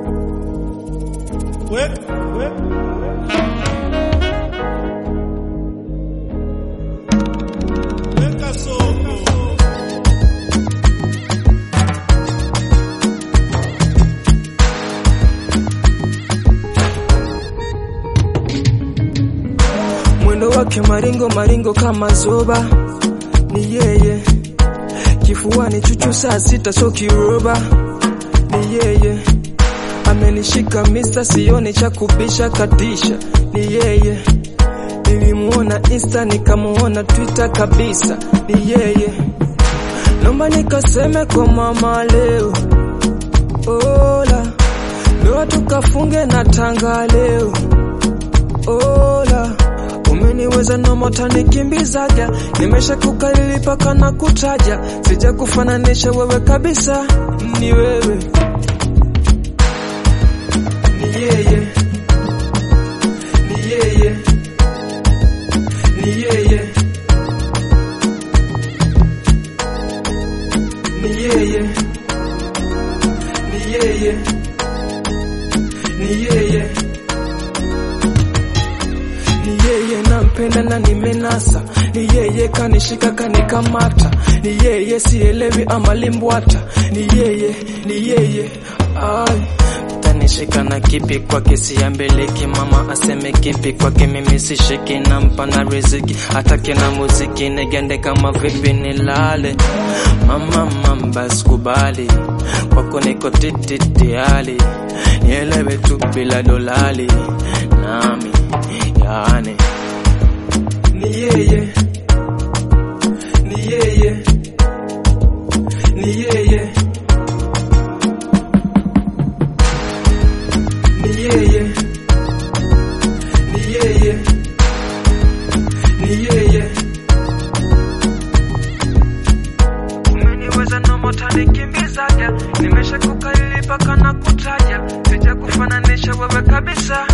we, we. Weka soko. mwendo wake maringo maringo kama zoba ni yeye kifuani chuchu saa sita so kiroba ni yeye amenishika mista sioni cha kubisha katisha ni yeye nilimuona insta nikamuona twitter kabisa ni yeye nomba nikaseme kwa mama leo ola ndoa tukafunge na tanga leo ola umeniweza nomota nikimbizaja nimesha kukalili paka na kutaja sija kufananisha wewe kabisa ni wewe ni yeye ni yeye ni yeye ni yeye ni yeye ni yeye ni yeye nampenda na nimenasa ni yeye kanishika kanikamata ni yeye sielewi ama limbwata ni yeye ni yeye ay tanishika na kipi kwake siambeleki mama aseme kipi kwake mimi sishiki nampa na riziki atake na muziki negende kama vipi nilale mama mamba sikubali kwako niko tititiali nielewe tu bila dolali nami yani ni yeye ni yeye ni yeye ni yeye ni yeye ni yeye umeniweza nomota nikimbizaja nimesha kukalili paka na kutaja sija kufananisha wewe kabisa